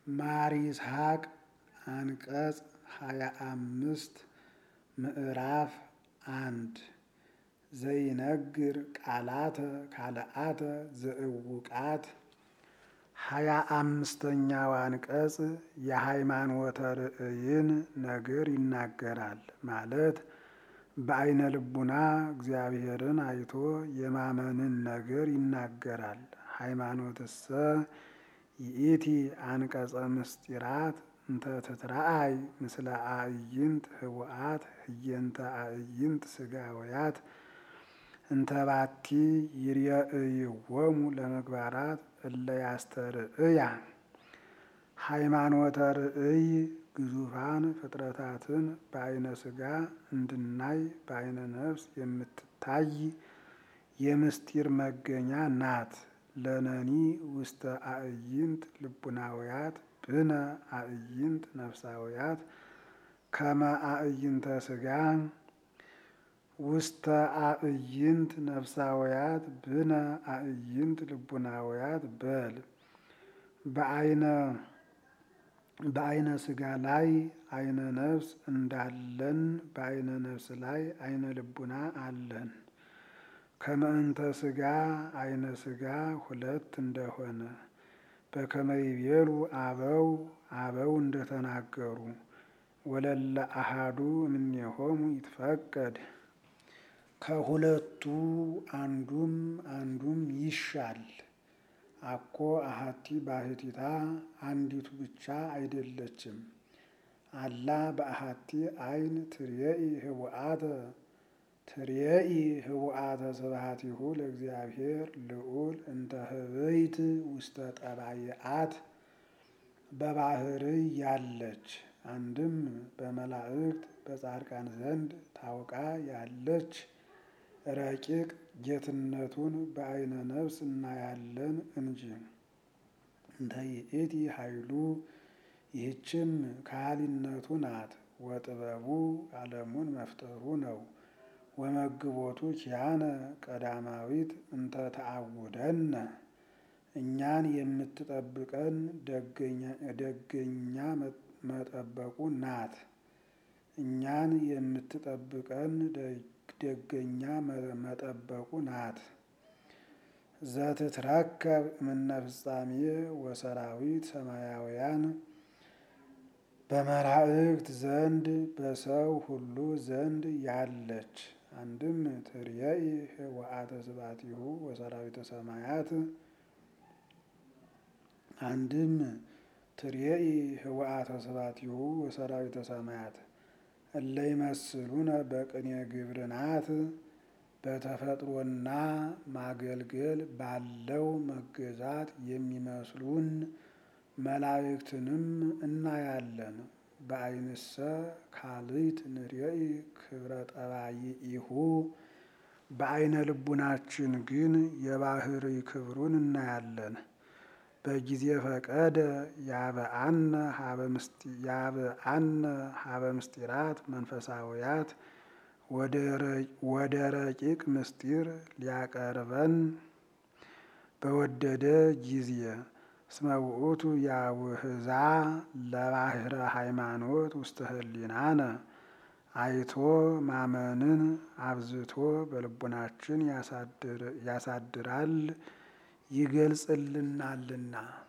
ማር ይስሐቅ አንቀጽ ሃያ አምስት ምዕራፍ አንድ ዘይነግር ቃላተ ካልአተ ዘእውቃት ሃያ አምስተኛው አንቀጽ የሃይማኖተ ርእይን ነገር ይናገራል። ማለት በአይነ ልቡና እግዚአብሔርን አይቶ የማመንን ነገር ይናገራል። ሃይማኖትሰ ይእቲ አንቀጸ ምስጢራት እንተ ትትረአይ ምስለ አዕይንት ህወአት ህየንተ አዕይንት ስጋውያት እንተ ባቲ ይርየእይዎሙ ለምግባራት እለ ያስተርእያ። ሃይማኖተ ርእይ ግዙፋን ፍጥረታትን በአይነ ስጋ እንድናይ በአይነ ነፍስ የምትታይ የምስጢር መገኛ ናት። ለነኒ ውስተ አዕይንት ልቡናውያት ብነ አዕይንት ነፍሳውያት ከመ አዕይንተ ስጋ ውስተ አዕይንት ነፍሳውያት ብነ አዕይንት ልቡናውያት በል በአይነ በአይነ ስጋ ላይ አይነ ነፍስ እንዳለን በአይነ ነፍስ ላይ አይነ ልቡና አለን። ከመእንተ ስጋ አይነ ስጋ ሁለት እንደሆነ በከመ ይቤሉ አበው አበው እንደተናገሩ ወለለ አሃዱ እምኔሆሙ ይትፈቀድ ከሁለቱ አንዱም አንዱም ይሻል። አኮ አሃቲ ባሕቲታ አንዲቱ ብቻ አይደለችም። አላ በአሃቲ አይን ትርየኢ ህቡአተ ትርየኢ ህቡአተ ስብሐቲሁ ለእግዚአብሔር ልዑል እንተ ህበይት ውስተ ጠባይአት በባህርይ ያለች አንድም በመላእክት በጻድቃን ዘንድ ታውቃ ያለች ረቂቅ ጌትነቱን በአይነ ነፍስ እናያለን እንጂ። እንተ ይእቲ ኃይሉ ይህችም ካህሊነቱ ናት። ወጥበቡ ዓለሙን መፍጠሩ ነው። ወመግቦቱ ኪያነ ቀዳማዊት እንተ ተአውደነ እኛን የምትጠብቀን ደገኛ መጠበቁ ናት። እኛን የምትጠብቀን ደገኛ መጠበቁ ናት። ዘትትረከብ እምነ ፍጻሜ ወሰራዊት ሰማያውያን በመላእክት ዘንድ በሰው ሁሉ ዘንድ ያለች አንድም ትርየኢ ህወአተ ስብሐቲሁ ወሰራዊተ ሰማያት አንድም ትርየኢ ህወአተ ስብሐቲሁ ወሰራዊተ ሰማያት እለ ይመስሉነ በቅኔ ግብርናት በተፈጥሮና ማገልገል ባለው መገዛት የሚመስሉን መላእክትንም እናያለን። በአይንሰ ካልእት ንርየኢ ክብረ ጠባይኢሁ በአይነ ልቡናችን ግን የባህርይ ክብሩን እናያለን። በጊዜ ፈቀደ ያበአነ ሀበ ምስጢራት መንፈሳውያት ወደ ረቂቅ ምስጢር ሊያቀርበን በወደደ ጊዜ እስመ ውእቱ ያውህዛ ለባህረ ሃይማኖት ውስተ ህሊናነ አይቶ ማመንን አብዝቶ በልቡናችን ያሳድራል ይገልጽልናልና።